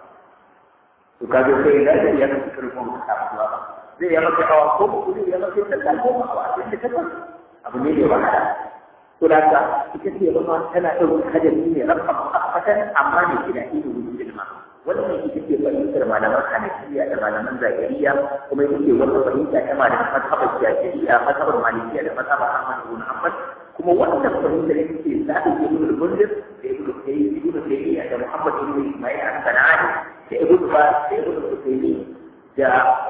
to kaje sai da ya ka shekara goma a zuwa ba zai yi maka awa ko ku zai yi maka da goma a cikin da kafa abu ne da wahala to da ka ita ce mama tana ɗaukar hadari ne rabba mu'akkatan amma ne kina ido wujudin ma wannan ita ce fahimtar malaman hanafiya da malaman zahiriya kuma ita ce wata fahimta ta malaman mazhabar jahiliya mazhabar malikiya da mazhabar ahmad ibn hanbal kuma wannan fahimtar ita ce za ta yi ibn mundir da ibn tayyib ibn tayyiya da muhammad ibn isma'il al-sanani da ibn ba da ibn tayyibi da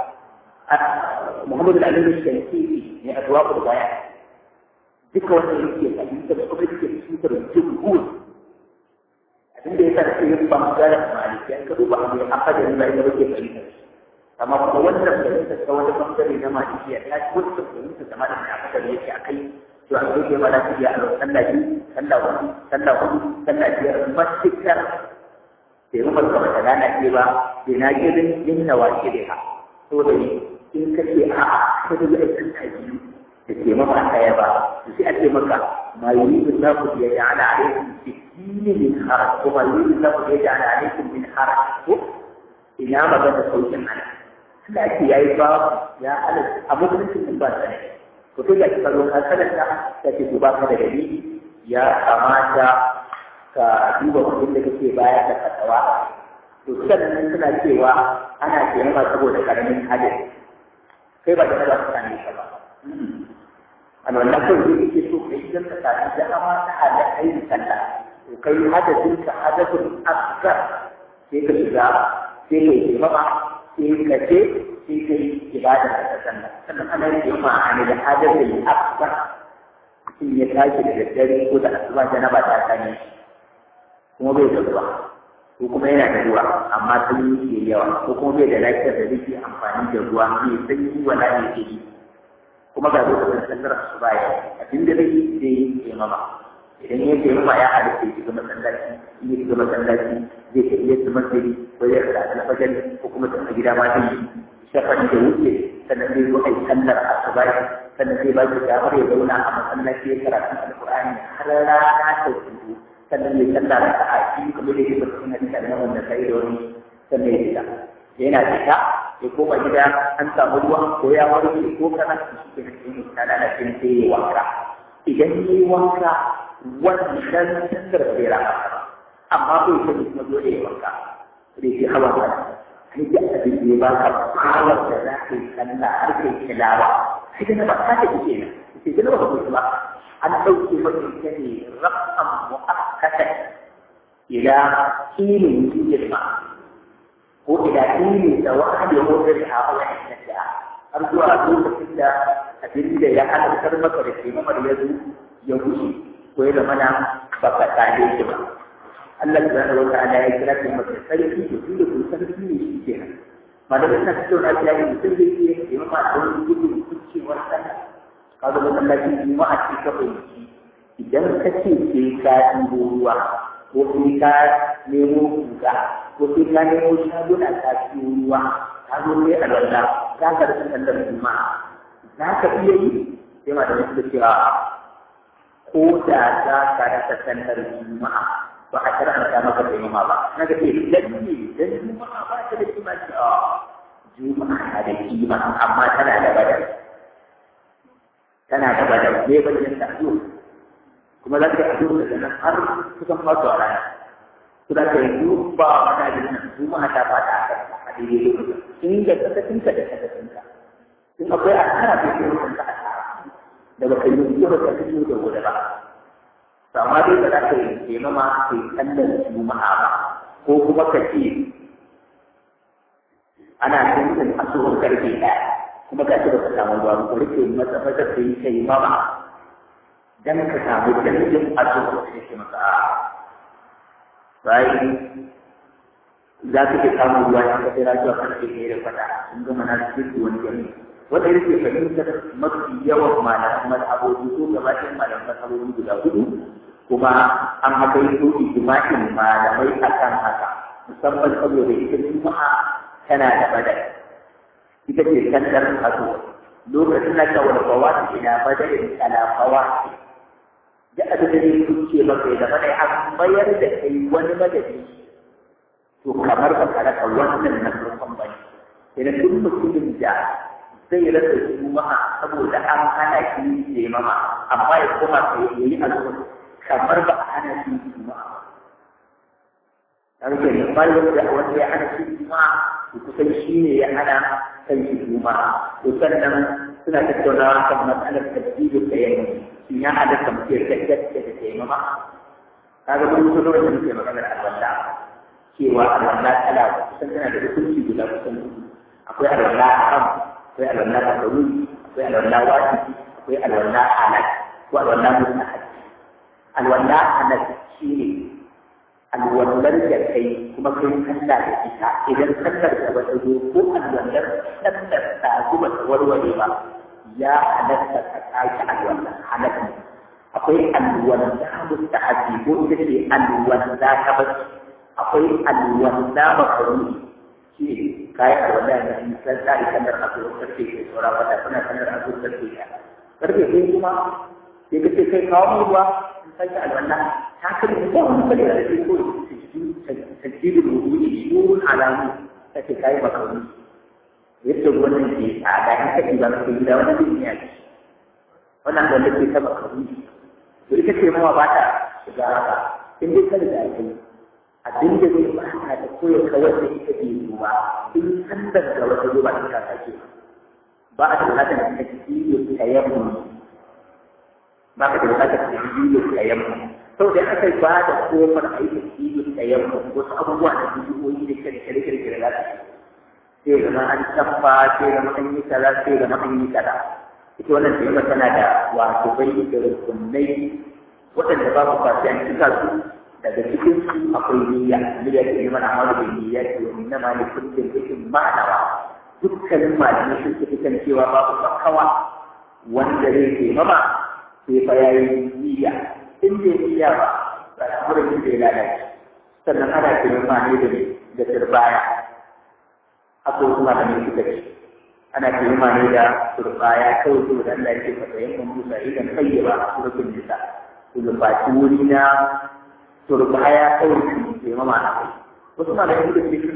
muhammad al-alim al-shankiti ne adwaqul bayan duka wannan yake fahimtar kuma yake fahimtar jumhur inda ya sa yin bangaren malikiyan ka duba abu ya aka da nuna ita ke fahimta amma kuma wannan fahimta ta wani bangare na malikiya ta ci wata fahimta da ma da mai aka da yake a kai to an zo ke mana tafiya a sallah biyu sallah hudu sallah hudu sallah biyar matukar sai mu barka ba ta lalace ba sai na girin yin nawa ke da ha to da in ka ce a'a ka da yi aikin ta biyu da ke mama ɗaya ba sai a ce maka ma yuridu Allahu bi yaj'ala alaykum fi dini min haraj ko ma yuridu Allahu bi yaj'ala alaykum min haraj ko ina magana saukin ana suna ce yayi ba ya ala a mutuncin din ba sai ko to da kika zo ka sanata ta ce to ba ka da dalili ya kamata ka duba kudin da kake bayar da fatawa to sannan suna cewa ana taimaka saboda karamin hadin kai ba da ba ka sani ba a wannan kawai zai yake so kai idan ka sami dama ta hada ayin sallah to kai hadasin ka hadasin asgar sai ka shiga sai ka yi mama sai ka je sai ka yi ibada ta sallah sannan ana yin yamma a ne da hadasin asgar mutum ya tashi da daddare ko da asuba janaba ta sani kuma bai da ruwa ko kuma yana da ruwa amma sanyi ke yawa ko kuma bai da lafiyar da zai amfani da ruwa mai sanyi wala ne ke yi kuma ga lokacin sallar su baya abin da zai yi zai yi taimama idan ya taimama ya halitta ya shiga masallaci in ya shiga masallaci zai ta iya su masjidi ko ya rasa alfajar ko kuma ta gida ma zai yi shafan da wuce sannan zai zo a yi sallar asubai sannan zai ba shi damar ya zauna a masallaci ya karatu alkur'ani har rana ta hudu sannan ya sallar da a cikin kuma da ya bata suna da nan wanda sai da wani sannan ya fita yana fita ya koma gida an samu ruwa ko ya warke ko kana shi ke nan sai ta lalace sai ya wanka idan ya yi wanka wannan sandar bai rama ba amma bai sani kuma dole ya wanka sai shi hawa ba sai da abin da ya baka kawar da za ka yi sallah har kai tilawa sai da ba ka ta kike nan sai da ba ku ba an dauke maka ita ne rafan mu'akkatan ila ilmin jirma ko ila ilmin da wa'adi ko da hawa da har zuwa lokacin da abin da ya halartar maka da ke mamar ya zo ya wuce ko ya zama na ba ka tare shi ba Allah subhanahu wa ta'ala ya kira ki maka sarki da tun da kun sarki ne shi kenan malamin na fito na ya yi mutum zai iya yi maka da wani gudun kucewar sallah ka ga masallaci juma'a ce ka fahimci idan ka ce sai ka ɗibo ruwa ko sai ka nemo kuka ko sai ka nemo shaguna ka siyo ruwa ka zo ne a lalla za ka rasa sallar juma'a za ka iya yi sai ma da wasu cewa ko da za ka rasa sallar juma'a ba a karanta maka da yamma ba na ga ce dan ne dan juma'a ba ta da kima ce a juma'a na da kima amma tana da badal tana da badal ne bayan ta zo kuma za ka yi addu'a daga nan har kusan fasu a rana su da ka yi ba mana da nan juma'a ta fata a kan a daidai lokacin in da sakacinka da sakacinka in akwai asara ko sai mutum ka asara da baka yi yi ba ka fito da gobe ba to amma dai ba za ka yi taimama ka yi sallar juma'a ba ko kuma ka ce ana tuntun asuhun karfe ɗaya kuma ka ce ba ka samu ruwa ko rike masa masa ka yi taimama dan ka samu dalilin asuhun sai ke maka a bayan za su ke samun ruwa ya kasai rasuwa karfe ɗaya da kwata sun gama na cikin wani gari wanda yake fahimtar mafi yawan malaman mazhabobi ko gabatin malaman mazhabobi guda hudu kuma an haka yi so ijma'in malamai akan haka musamman saboda ita juma'a tana da badal ita ce sandar haso lokacin da ka warbawa ina badalin kalafawa da abin da zai kuce maka ya zama da an mayar da kai wani madadi to kamar ba ka rasa wannan na farkon ba ne idan duk mutumin da zai rasa juma'a saboda an hana shi ya mama amma ya koma ka yi azumi kamar ba a hana shi juma'a Karfe ne bayan da wanda ya hana shi juma'a to kusan shi ne ya hana kan shi juma'a to sannan suna tattaunawa kan matsalar tasbihu da yamma shin ya halatta mutum ya gaggata da taimama kaga mun so da muke maganar alwala cewa alwala kala kusan tana da hukunci guda kusan akwai alwala haram akwai alwala makaruni akwai alwala wajibi akwai alwala halal ko alwala mustahab alwala halal shine alwallar da kai kuma kai sallah da ita idan sallar da wata zo ko alwallar sallar ta zuba ta warware ba ya halatta ka tashi alwala halatta akwai alwala mustahabi ko ita ce alwala ta bacci akwai alwala makaruni shi kayan alwala da in san tsari sanar a zuwa karfe ke saura wata suna sanar a zuwa karfe ya karfe sai kuma sai ka ce kai kawo mu ruwa in san ki alwala ta kan da ba wani kare da ke ko tajjidul wudu'i shurun alamu ta ce kai makaruni yadda wannan ke tsada in ka ba ka gida wani duniya ce wannan da nake ta makaruni to ita ce mawa ba ta shiga haka in dai kada da ake abin da zai bata da koyar kawar da ita bai yi ba in san daga wata zuba ta ka sake ba a da bukatar da take biyo ta yamma ba ka da bukatar da biyo ta yamma sau da aka ba da kofar aikin biyo ta yamma wasu abubuwa da bidiyoyi da kare kare kare kare za su sai zama an tabba sai zama an yi kaza sai zama an yi kaza ita wannan taimaka tana da wato bai da rukunai waɗanda ba ku fasi an cika su daga cikin su akwai niyya niyya ce ne mana amalu da niyya ce wa inna ma li kulli shay'in ma'nawa dukkanin malamai sun fi kan cewa babu fakawa wanda zai ke mama sai fa yayi niyya in bai niyya ba ba da murin da ya lalace sannan ana kiran ma ne da da turbaya akwai kuma da ne suka ce ana kiran ma ne da turbaya kawai saboda Allah ya ce fa sayyan Musa idan kayyaba suratul nisa kulubati wuri na turbaya kawai su ke mama na kai wasu malamai da ke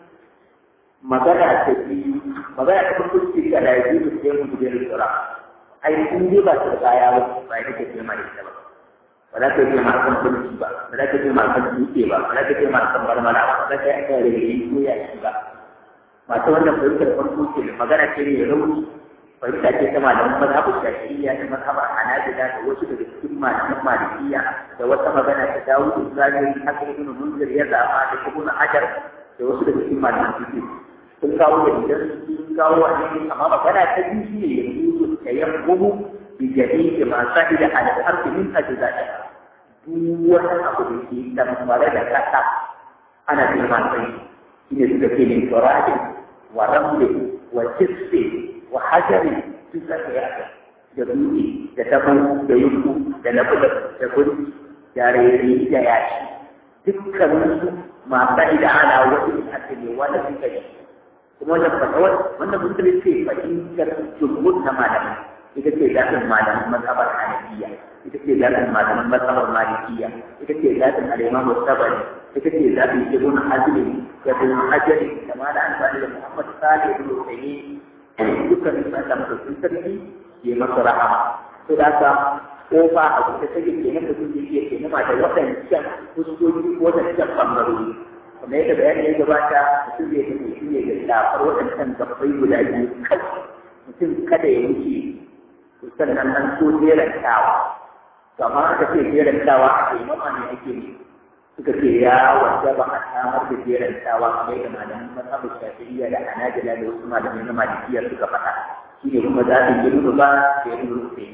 magana ta biyu magana ta farko ce ga da yaji da sai mu gudun tsara ai in dai ba turbaya ba ba ita ke mai ita ba ba za ka yi ma kan kulki ba ba za ka yi ma kan dutse ba ba za ka yi ma kan marmara ba ba za ka yi aka rage ko ya shi ba masu wannan fahimtar farko ce magana ce ne rauni fahimta ce ta malaman mazhabu shafi'iyya da mazhabar hanabila da wasu daga cikin malaman malikiya da wata magana ta dawo da zahiri haka ibn munzir ya zaba da ibn hajar da wasu daga cikin malaman fiqh sun kawo da idan sun kawo a cikin amma magana ta biyu shi ne yanzu ta yammu bi jami'i ma sa'ida ala al-ardi min ajza'i duk wani abu da ke tamfare da kasa ana girma sai shi ne suka ce min turabin wa ramlin wa jisfin wa hajari duk da ya da dutse da tabo da yunku da nabu da gudu da rere da yashi dukkanin su masu da ana wani ake ne wanda suka yi kuma wannan fatawar wannan musulun ce fahimtar jumhur na malamai ita ce zafin malaman mazhabar hanafiya ita ce zafin malaman mazhabar malikiya ita ce zafin al'imamu sabari ita ce zafin ibn hazmi da ibn hajari da malam albani da muhammad salih ibn usaymin dukkan su Allah madaukakin sarki ya masa rahama to da haka kofa a kusa take ke nan mutum da yake ke nama da waɗancan fuskoki ko waɗancan ɓangarori kamar yadda bayani ya gabata mutum zai tafi shi ne da shafar waɗancan gabbai guda biyu kawai mutum kada ya wuce to sannan an so jerantawa amma aka ce jerantawa a kai mama ne ake ne suka ce ya wanda ba a samar da jerantawa kamar yadda malaman mazhabin shafi'iyya da hanajila da wasu malamai na malikiya suka faɗa shi ne kuma za su yi ba da ya nuna sai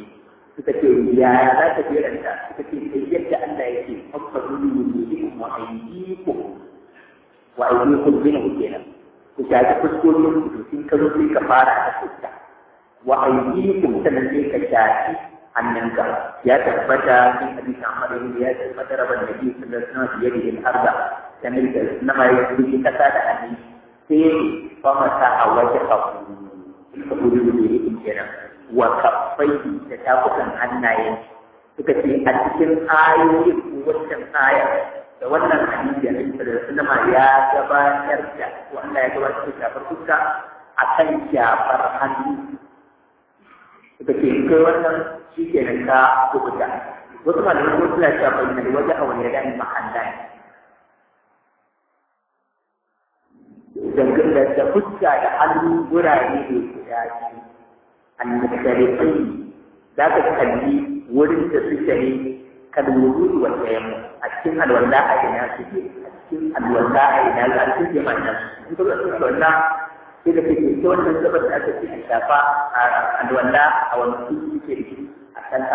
suka ce yaya za ta jeranta suka ce sai yadda Allah ya ce fafaru wujuhikum wa aydikum wa aydikum minhu kenan ku shafi fuskokin ku sun ka zo sai ka fara da fuska wa aydikum sannan sai ka shafi hannunka ya tabbata in hadisi Ahmad ibn ya tabbata rabban nabi sallallahu alaihi wasallam biyadihi al-arda kamar da nama ya yi kasa da hannu sai fa mata a waje kafu ka kuri wujuhikum kenan wa kaffai da tafukan hannaye suka ce a cikin ayoyin wancan aya da wannan hadisi da Annabi sallallahu alaihi ya gabatar da wanda ya gabatar da shafar fuska akan shafar hannu suka ce kai wannan shi ke nan ka kubuta wasu malamai ko suna cewa bayyana wajen a wani yadda mahalla dangane da fuska da hannu gurare ne guda biyu annasharifai za ka kalli wurin da suke ne kan wudu wa tsayamu a cikin alwala a ina suke a cikin alwala a ina za su ke mana in ka zaɓi alwala sai da kake ta wannan gabar da aka ce a shafa a alwala a wani su suke da a kan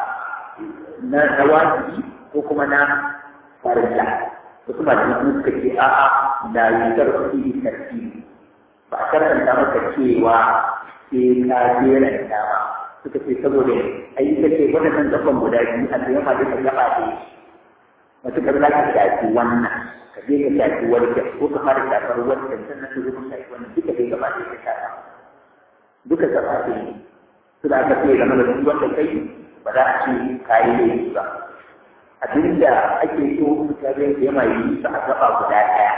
na na wajibi ko kuma na farilla wasu malamai suka ce a'a da yi karfi karfi ba a karanta maka cewa sai ka jera da dama suka ce saboda ai ita ce waɗannan gaban guda biyu a tsaye ma duka gaba ɗaya matuƙar za ka shafi wannan ka je ka shafi wancan ko ka fara shafar wancan sannan ka zo ka shafi wannan duka dai gaba ɗaya ka shafa duka gaba ɗaya ne su da aka ce game da duk wanda kai ba za a ce ka yi laifi ba abinda ake so mutane da yama yi su a gaba guda ɗaya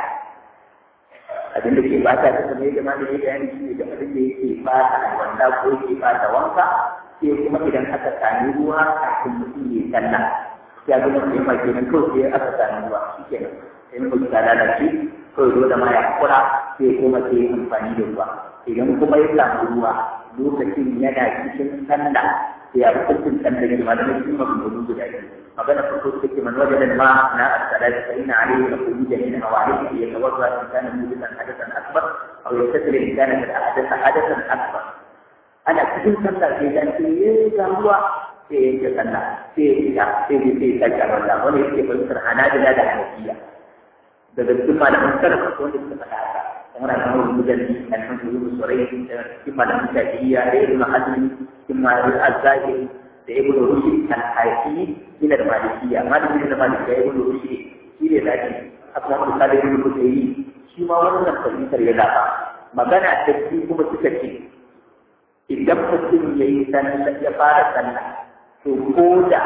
abin da ke bata ta kamar yadda malami ya bayani shi ne da abin da yake bata alwanda ko yake bata wanka sai kuma idan aka sami ruwa kafin mutum ya sallah ya ga mutum ya kenan kawai sai aka sami ruwa shi kenan sai mutum ya lalace kawai dole ma ya kura sai kuma sai amfani da ruwa idan kuma ya samu ruwa lokacin yana cikin sallah sai ya hukuncin sallah ne malamin shi maganganu guda biyu magana farko suka ce man wajen ma na as-salati fa inna alayhi la khuruja min awalihi yatawadda in kana mujidan hadathan akbar aw yastatir in kana qad ahdatha hadathan akbar ana cikin sallah sai dan ce ya ga ruwa sai ya ce sallah sai ya sai ya sai ya ta Allah wani yake fahimtar hanabila da hanafiya daga cikin malaman sarrafa ko wanda suka faɗa haka kamar a kamar mujalli alhamdulillah surai cikin malaman shafi'iyya da ibn hazmi cikin malaman az-zahiri da ibn rushd al-hayfi min al-malikiyya malamin da malikiyya ibn rushd shi ne zaki haka wani misali ibn rushd shi ma wannan fahimtar ya zaba magana ta shi kuma suka ce idan mutum ya yi sallah ya fara sallah to ko da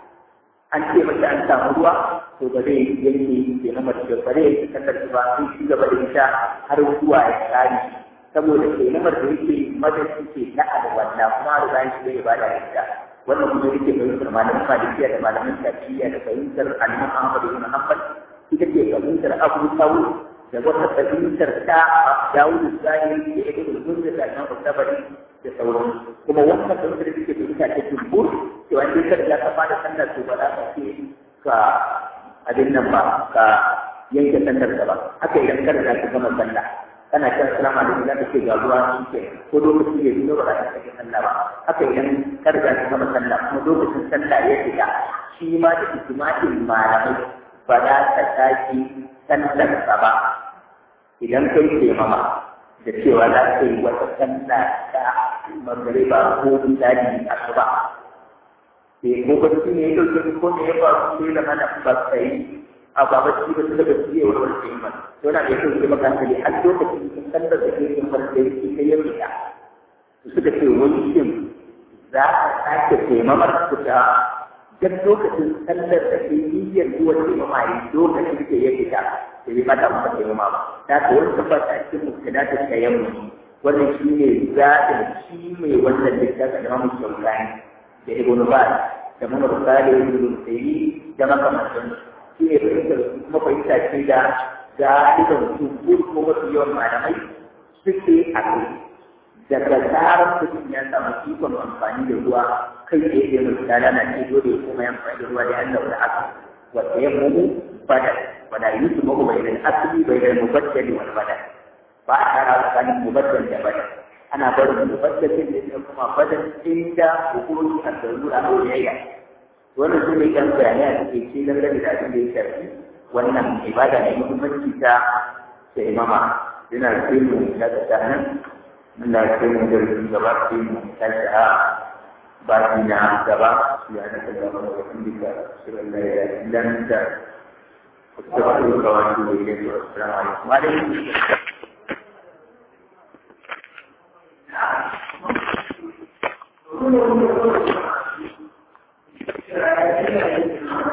an ce mace an samu ruwa to ba zai yanke ke na mace ba zai yanke sallar ba sai shi gaba da ita har zuwa ya kare saboda ke namar da yake madadi ke na alwala kuma da bayan shi zai bada ita wannan kuma yake fahimtar malamin malikiya da malamin shafi'iyya da fahimtar alimam ahmad ibn hanbal ita ce fahimtar abu sawu da wata fahimtar ta dawud zahiri da ibn al-munzir da imam tabari da sauran kuma wannan fahimtar da take fahimta ta jumhur cewa in ka da ka fara sallar to ba za ka ce ka abin nan ba ka yanke sallar ka ba haka idan ka riga ka gama sallah kana kan salama da za ka ce ga ruwa shi ke ko lokaci ya biyo ba za ka kashe sallah ba haka idan ka riga ka gama sallah kuma lokacin sallah ya fita shi ma da ijma'in malamai ba za ka sake sallar ka ba idan kai ke mama da cewa za ka yi wata sallah ta magariba ko misali asuba sai ko bacci ne ya dauke ko ne ya faru sai da mana ba sai a ba bacci ba sai da bacci ya wani sai man to na da yake maka hankali har lokacin da sallar da ke yin farko yake kai ya fita suka ce wani shin za a sake taimamar ku ta duk lokacin sallar da ke niyyar zuwa taimama yi lokacin da ya fita da bai mata maka taimama ba da ka wani tabbata a cikin mutane da tayammu wannan shi ne zaɓin shi mai wannan littafin da mamu shaukani da ibn Baz da Muhammad Salih ibn Sayyid da makamantan shi ne fahimtar kuma fahimta ce da galiban jumhur ko mafi yawan malamai suke a kai daga zarar mutum ya samu ikon amfani da ruwa kai tsaye da mutum ya lalace dole ya koma amfani da ruwa da Allah da aka wata ya mumu bada wala yusu mahu bai da asali bai da mubaddali wal bada ba a tara tsakanin mubaddal da bada ana barin mubaddalin da ya kuma badan inda hukumomi a tsaruru a biyayya wannan su ne ɗan bayanai a cikin ce dangane da abin da ya shafi wannan ibada mai muhimmanci ta ta imama yana sai mu da ta nan Allah ya kai mu da gaba sai mu tashi a baki na gaba ya na ta gaba da wanda shi Allah ya yi lanta استغفرك واتوب اليك والسلام عليكم وعليكم السلام Thank you.